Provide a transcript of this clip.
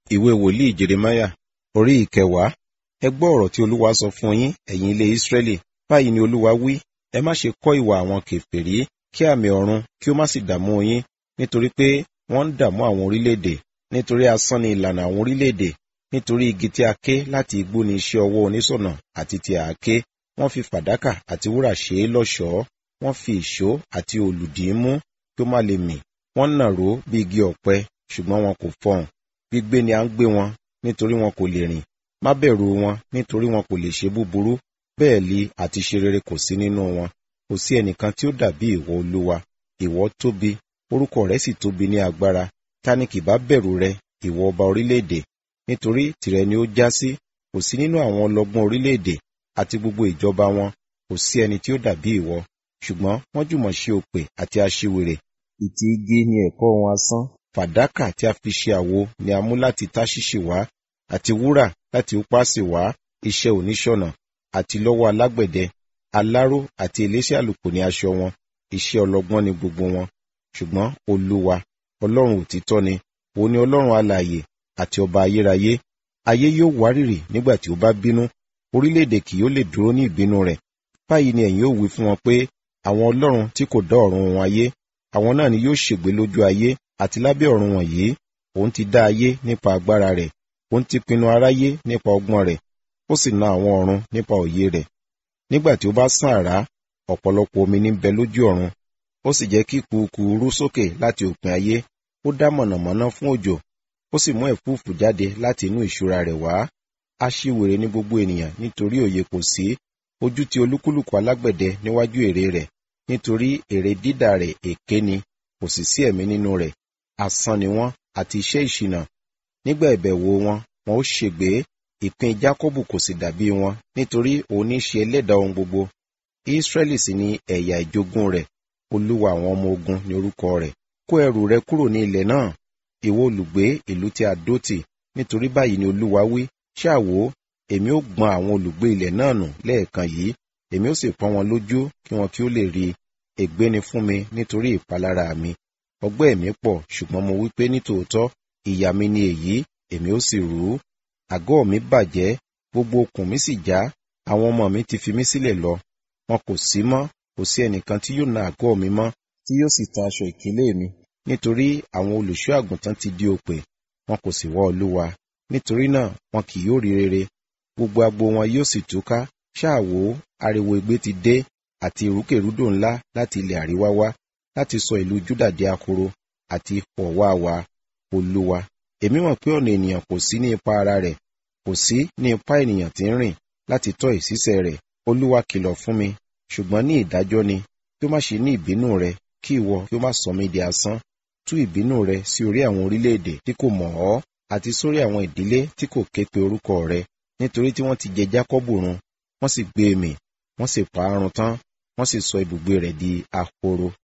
ìwé wòlíì jeremáyà orí ìkẹwàá ẹ gbọ́ ọ̀rọ̀ tí olúwa sọ fún yín ẹ̀yin ilé ísírẹ́lì báyìí ni olúwa wí ẹ má ṣe kọ́ ìwà àwọn kèfèrí kí àmì ọ̀run kí ó má sì dààmú yín nítorí pé wọ́n ń dààmú àwọn orílẹ̀-èdè nítorí asán ni ìlànà àwọn orílẹ̀-èdè nítorí igi tí a ké láti igbó ni iṣẹ́ ọwọ́ oníṣọ̀nà àti ti àáké wọ́n fi fàdákà àti wúrà ṣe é lọ́ṣọ̀ọ́ wọ́n fi ìṣó àti òlùdí mú kí ó má lè mì wọ́n nàró bí igi ọ̀pẹ ṣùgbọ́n wọn kò fọhùn gbígbé ni à ń gbé wọn nítorí wọn kò lè rìn má bẹ̀rù wọn nítorí wọn kò lè ṣe búburú bẹ́ẹ̀ li àti ṣe rere kò sí nínú wọn kò sí ẹnìkan tí ó dàbí ìwọ olúwa ìwọ tóbi orúkọ rẹ sì tóbi ní agbára ta ni kì bá bẹ̀rù rẹ ìwọ ọba orílẹ̀-èdè nítorí tìrẹ ni ó já sí kò sí nínú àwọn ọlọ́gbọ́n orílẹ̀-èdè àti gbogbo ìjọba wọn kò sí ẹni tí ó dàbí ìwọ ṣùgbọ́n wọ́n jùmọ̀ ṣe òpè àti aṣiwèrè ìtì igi ni ẹ̀kọ́ wọn asán fàdákà tí a fi ṣe àwo ni a mú láti táṣíṣì wá àti wúrà láti upasi wá iṣẹ́ oníṣọ̀nà àti lọ́wọ́ alágbẹ̀dẹ aláró àti eléṣẹ́ àlùkò ní aṣọ wọn iṣẹ́ ọlọ́gbọ́n ni gbogbo wọn ṣùgbọ́n olúwa ọlọ́run òtítọ́ ni òun ni ọlọ́run alààyè àti ọba ayérayé ayé yóò wárìrì nígbà tí ó bá bínú orílẹ̀-èdè kì yóò lè dúró ní ìbínú rẹ̀ báyìí ni ẹ̀yin ó wí fún wọn pé àwọn ọlọ́run tí kò dá ọ̀run wọn ayé àwọn náà ni yóò ṣègbé lójú ayé àti lábẹ́ ọ̀run wọ̀nyí òun ti dá ayé nípa agbára rẹ̀ òun ti pinnu aráyé nípa ọgbọ́n rẹ̀ ó sì na àwọn ọ̀run nípa òye rẹ̀ nígbà tí ó bá sán àrá ọ̀pọ̀lọpọ̀ omi ní bẹ lójú ọ̀run ó sì jẹ́ kí kùkù rú sókè láti òpin ayé ó dá mọ̀nàmọ́ná fún òjò ó sì mú ẹ̀fúùfù jáde láti inú ìṣúra rẹ̀ wá aṣiwèrè ní gbogbo ènìyàn nítorí òye kò sí ojú ti olúkúlùkù alágbẹ̀dẹ níwájú èrè rẹ̀ nítorí èrè dídà rẹ̀ èké ni kò sì sí ẹ̀mí nínú rẹ̀ asán ni wọ́n àti iṣẹ́ ìṣìnà nígbà ìbẹ̀wò wọn wọn ó ṣègbé ìpín jákọ́bù kò sì dàbí wọn nítorí òun ní ṣe ẹlẹ́dàá ohun gbogbo ísírẹ́lì sì ni ẹ̀yà ìjogún rẹ̀ olúwa àwọn ọmọ ogun ní orúkọ rẹ̀ kó ẹrù rẹ kúrò ní ilẹ̀ náà ìwọ olùgbé ìlú tí a dó tì nítorí báyìí ni olúwa wí ṣáà wò èmi ó gbọn àwọn olùgbé ilẹ̀ náà nù lẹ́ẹ̀kan yìí èmi ó sì pọ́n wọn lójú kí wọn kí ó lè rí ègbé ni fún mi nítorí ìpalára mi ọgbẹ́ mi pọ̀ ṣùgbọ́n mo wí pé nítòótọ́ ìyà mi ni èyí èmi ó sì rú àgọ́ mi bàjẹ́ gbogbo okùn mi sì já àwọn ọmọ mi ti fi mí sílẹ̀ lọ wọn kò sí mọ́ kò sí ẹnìkan tí yóò na àgọ́ mi mọ́ tí yóò sì ta aṣọ ìkélé mi nítorí àwọn olùṣọ́ àgùntàn ti di òpè wọn kò sì wá olúwa nítorí náà wọn kì yóò rí rere gbogbo agbo wọn yóò sì túká ṣáà wò ariwo igbe ti dé àti ìrúkèrúdò ńlá láti ilẹ̀ àríwá wá láti sọ ìlú júdà di ahoro àti ọ̀wáwá olúwa èmi mọ̀ pé ọ̀nà ènìyàn kò sí ní ipa ara rẹ̀ kò sí ní ipa ènìyàn tí ń rìn láti tọ́ ìṣísẹ̀ rẹ̀ olúwa kìlọ̀ fún mi ṣùgbọ́n ní ìdájọ́ ni kí ó má ṣe ní ìbínú rẹ kí ìwọ kí ó má sọ mí di asán tú ìbínú rẹ sí orí àwọn orílẹ̀-èdè tí kò mọ̀ ọ́ àti sórí àwọn ìdílé tí kò ké pe orúkọ rẹ nítorí tí wọ́n ti jẹ jákọ́bù run wọ́n sì gbé e mì wọ́n sì pa á run tán wọ́n sì sọ ibùgbé rẹ̀ di ahoro